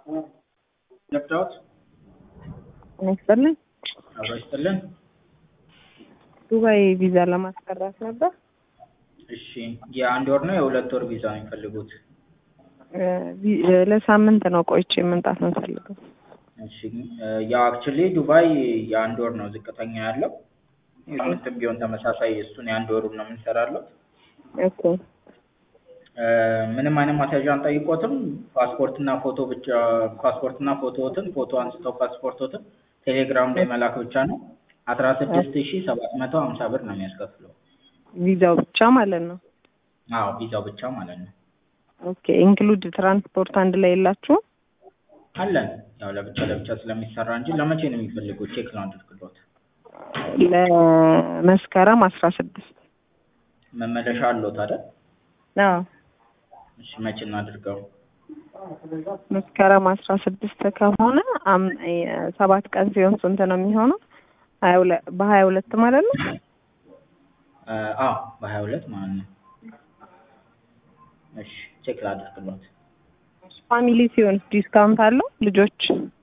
ገብተውት ጤና ይስጥልኝ። አብሮ ይስጥልን። ዱባይ ቪዛ ለማስቀረት ነበር። እሺ የአንድ ወር ነው የሁለት ወር ቪዛ ነው የሚፈልጉት? እ ቪ- እ ለሳምንት ነው ቆይቼ መምጣት ነው የምፈልገው። እሺ ያው አክቹሊ ዱባይ የአንድ ወር ነው ዝቅተኛ ያለው። የስምንትም ቢሆን ተመሳሳይ እሱን የአንድ ወሩን ነው የምንሰራለው። ኦኬ እ ምንም አይነት ማስያዣ አንጠይቆትም። ፓስፖርትና ፎቶ ብቻ ፓስፖርትና ፎቶዎትን ፎቶ አንስተው ፓስፖርቶትን ቴሌግራም ላይ መላክ ብቻ ነው። አስራ ስድስት ሺ ሰባት መቶ ሀምሳ ብር ነው የሚያስከፍለው። ቪዛው ብቻ ማለት ነው። አዎ ቪዛው ብቻ ማለት ነው። ኦኬ ኢንክሉድ ትራንስፖርት አንድ ላይ የላችሁም? አለን ያው ለብቻ ለብቻ ስለሚሰራ እንጂ ለመቼ ነው የሚፈልጉት? ቼክ ነው አድርግሎት። ለመስከረም አስራ ስድስት መመለሻ አለዎት አይደል? አዎ እሺ መቼ እናድርገው? መስከረም አስራ ስድስት ከሆነ አም- የ- ሰባት ቀን ሲሆን ስንት ነው የሚሆነው? ሀያ ሁለት በሀያ ሁለት ማለት ነው። እ አዎ በሀያ ሁለት ማለት ነው። እሺ ቼክ ላድርግሎት። ፋሚሊ ሲሆን ዲስካውንት አለው? ልጆች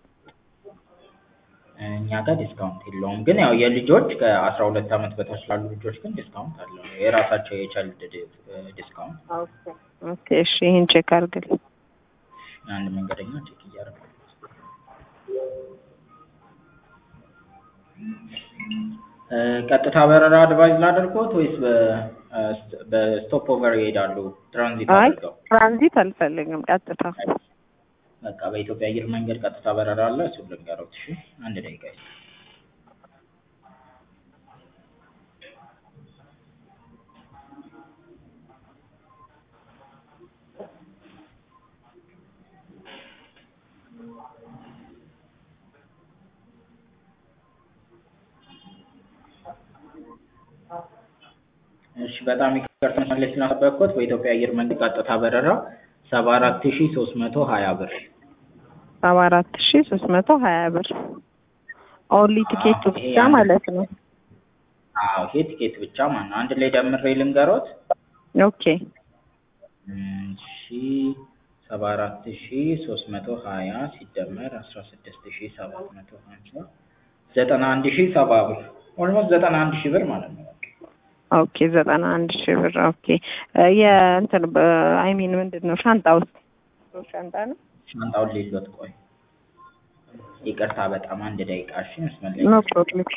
እኛ ጋር ዲስካውንት የለውም፣ ግን ያው የልጆች ከአስራ ሁለት ዓመት በታች ላሉ ልጆች ግን ዲስካውንት አለው። የራሳቸው የቻይልድ ዲስካውንት ኦኬ እሺ ይሄን ቼክ አድርግልኝ። አንድ መንገደኛ ቼክ እያደረገ እ ቀጥታ በረራ አድቫይዝ ላደርጎት ወይስ በስቶፕ ኦቨር ይሄዳሉ? ትራንዚት አይ አድርገው? ትራንዚት አልፈልግም፣ ቀጥታ በቃ በኢትዮጵያ አየር መንገድ ቀጥታ በረራ አለ። እሱን ልንገሮት። እሺ አንድ ደቂቃ ይስጥ። እሺ በጣም ይቅርታ መለስ ስላስጠበቅኩት በኢትዮጵያ አየር መንገድ ቀጥታ በረራ ሰባ አራት ሺ ሶስት መቶ ሀያ ብር ሰባ አራት ሺ ሶስት መቶ ሀያ ብር ኦንሊ ቲኬቱ አዎ፣ ይሄ ብቻ አንድ ማለት ነው። አዎ ይሄ ቲኬት ብቻ ማለት ነው። አንድ ላይ ደምሬ ልንገሮት። ኦኬ እሺ ሰባ አራት ሺ ሶስት መቶ ሀያ ሲደመር አስራ ስድስት ሺ ሰባት መቶ ሀምሳ ዘጠና አንድ ሺ ሰባ ብር ኦልሞስት ዘጠና አንድ ሺ ብር ማለት ነው። ኦኬ ዘጠና አንድ ሺ ብር ኦኬ የእንትን አይ ሚን ምንድን ነው ሻንጣ ውስጥ ሻንጣ ነው ሻንጣውን ሌሎት ቆይ ይቅርታ በጣም አንድ ደቂቃ እሺ መስመር ላይ ኖ ፕሮብሌም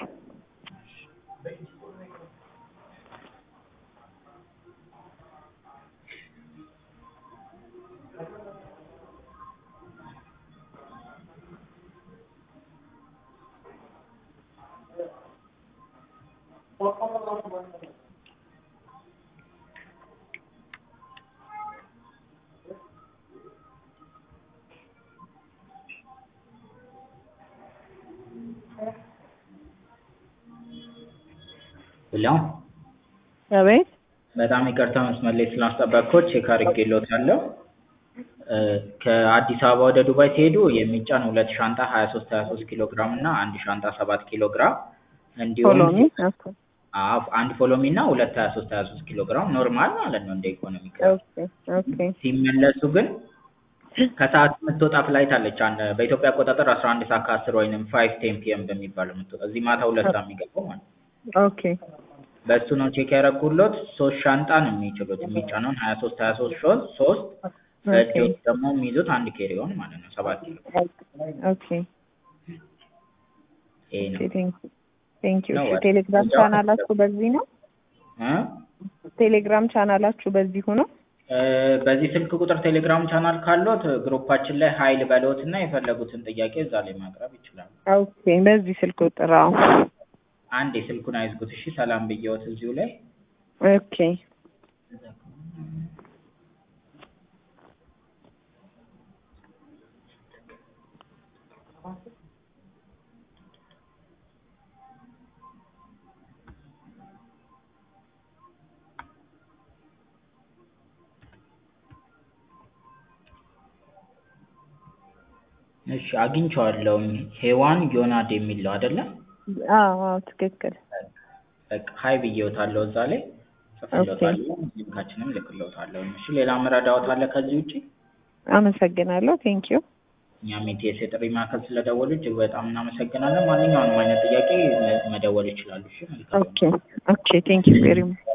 ብላ አቤት በጣም ይቅርታ መስመር ላይ ስላስጠበቅኩት ቼክ አድርጌልዎታለሁ። እ ከአዲስ አበባ ወደ ዱባይ ሲሄዱ የሚጫን ሁለት ሻንጣ ሀያ ሶስት ሀያ ሶስት ኪሎ ግራም እና አንድ ሻንጣ ሰባት ኪሎ ግራም እንዲሁም ፎሎሚ አዎ አንድ ፎሎሚ እና ሁለት ሀያ ሶስት ሀያ ሶስት ኪሎ ግራም ኖርማል ማለት ነው እንደ ኢኮኖሚ ክላስ። ኦኬ ኦኬ ሲመለሱ ግን ከሰዓት የምትወጣ ፍላይት አለች። አንድ በኢትዮጵያ አቆጣጠር አስራ አንድ ሰዓት ከአስር ወይንም ፋይቭ ቴን ፒኤም በሚባለው የምትወጣ እዚህ ማታ ሁለት ሰዓት የሚገባው ማለት ነው። ኦኬ በእሱ ነው ቼክ ያደረጉሎት። ሶስት ሻንጣ ነው የሚችሉት የሚጫነውን ሀያ ሶስት ሀያ ሶስት ሶስት ሶስት በእጆት ደግሞ የሚይዙት አንድ ኬሪዮን ማለት ነው ሰባት ኪሎ ኦኬ ይሄ ነው ቴንክ ዩ ነው እሺ ወይ? ቴሌግራም እዛው ቻናላችሁ በዚህ ነው እ ቴሌግራም ቻናላችሁ በዚሁ ነው እ በዚህ ስልክ ቁጥር ቴሌግራም ቻናል ካሎት ግሩፓችን ላይ ሀይል በለውት እና የፈለጉትን ጥያቄ እዛ ላይ ማቅረብ ይችላሉ። ኦኬ በዚህ ስልክ ቁጥር አዎ አንድ የስልኩን አይዝጉት እሺ። ሰላም ብየውት እዚሁ ላይ ኦኬ እሺ አግኝቼዋለሁኝ። ሄዋን ዮናድ የሚለው አይደለ? አዎ አዎ ትክክል በቃ ሀይ ብዬውታለሁ እዛ ላይ ጽፍሎታለሁ። ሊንካችንም ልክሎታለሁ። እሺ ሌላ መረዳዎት አለ ከዚህ ውጪ? አመሰግናለሁ ቴንክ ዩ እኛም ኢቲኤስ የጥሪ ማዕከል ስለደወሉ እጅግ በጣም እናመሰግናለን። ማንኛውንም አይነት ጥያቄ መ- መደወል ይችላሉ። እሺ መልካም ኦኬ ኦኬ ቴንክ ዩ ቬሪ ማች